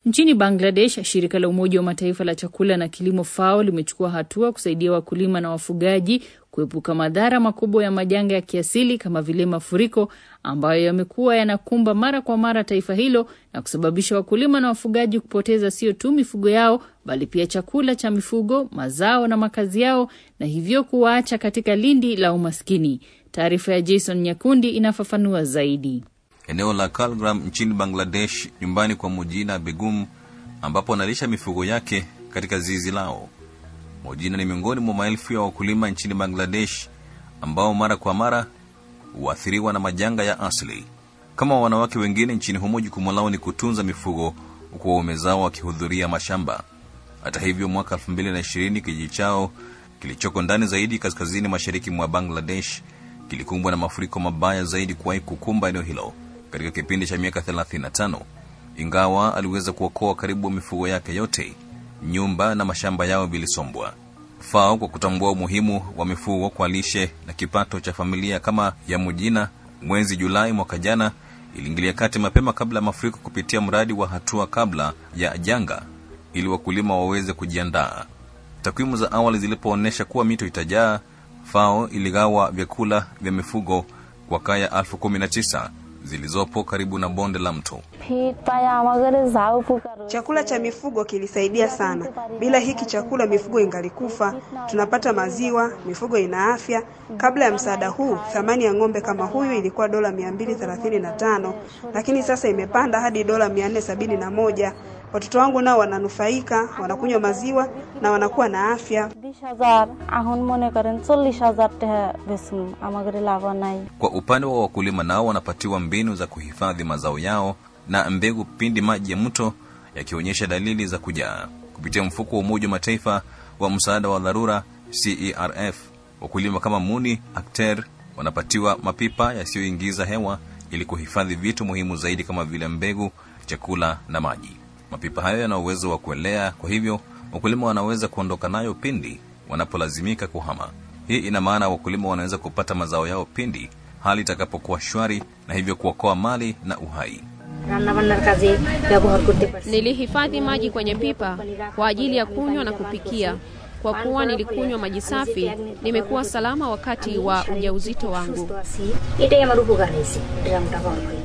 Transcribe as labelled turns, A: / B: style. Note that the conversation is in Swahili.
A: Nchini Bangladesh, shirika la Umoja wa Mataifa la chakula na kilimo FAO limechukua hatua kusaidia wakulima na wafugaji kuepuka madhara makubwa ya majanga ya kiasili kama vile mafuriko ambayo yamekuwa yanakumba mara kwa mara taifa hilo na kusababisha wakulima na wafugaji kupoteza sio tu mifugo yao bali pia chakula cha mifugo, mazao na makazi yao na hivyo kuwaacha katika lindi la umaskini. Taarifa ya Jason Nyakundi inafafanua zaidi.
B: Eneo la Kalgram nchini Bangladesh, nyumbani kwa Mojina Begum, ambapo analisha mifugo yake katika zizi lao. Mojina ni miongoni mwa maelfu ya wakulima nchini Bangladesh ambao mara kwa mara huathiriwa na majanga ya asili. Kama wanawake wengine nchini humo, jukumu lao ni kutunza mifugo huku waume zao wakihudhuria mashamba. Hata hivyo, mwaka 2020 kijiji chao kilichoko ndani zaidi kaskazini mashariki mwa Bangladesh kilikumbwa na mafuriko mabaya zaidi kuwahi kukumba eneo hilo katika kipindi cha miaka 35. Ingawa aliweza kuokoa karibu mifugo yake yote, nyumba na mashamba yao vilisombwa. FAO kwa kutambua umuhimu wa mifugo kwa lishe na kipato cha familia kama ya Mujina, mwezi Julai mwaka jana iliingilia kati mapema kabla ya mafuriko kupitia mradi wa hatua kabla ya janga ili wakulima waweze kujiandaa. Takwimu za awali zilipoonyesha kuwa mito itajaa, FAO iligawa vyakula vya mifugo kwa kaya elfu kumi na tisa zilizopo karibu na bonde la mto.
C: Chakula cha mifugo kilisaidia sana. Bila hiki chakula mifugo ingalikufa. Tunapata maziwa, mifugo ina afya. Kabla ya msaada huu, thamani ya ng'ombe kama huyu ilikuwa dola 235, lakini sasa imepanda hadi dola 471. Watoto wangu nao wananufaika, wanakunywa maziwa na wanakuwa na afya.
B: Kwa upande wa wakulima, nao wanapatiwa mbinu za kuhifadhi mazao yao na mbegu pindi maji ya mto yakionyesha dalili za kujaa. Kupitia mfuko wa Umoja wa Mataifa wa msaada wa dharura CERF, wakulima kama Muni Akter wanapatiwa mapipa yasiyoingiza hewa ili kuhifadhi vitu muhimu zaidi kama vile mbegu, chakula na maji. Mapipa hayo yana uwezo wa kuelea, kwa hivyo wakulima wanaweza kuondoka nayo pindi wanapolazimika kuhama. Hii ina maana wakulima wanaweza kupata mazao yao pindi hali itakapokuwa shwari, na hivyo kuokoa mali na uhai.
D: Nilihifadhi maji kwenye pipa kwa ajili ya kunywa na kupikia. Kwa kuwa nilikunywa maji safi, nimekuwa salama wakati wa ujauzito wangu.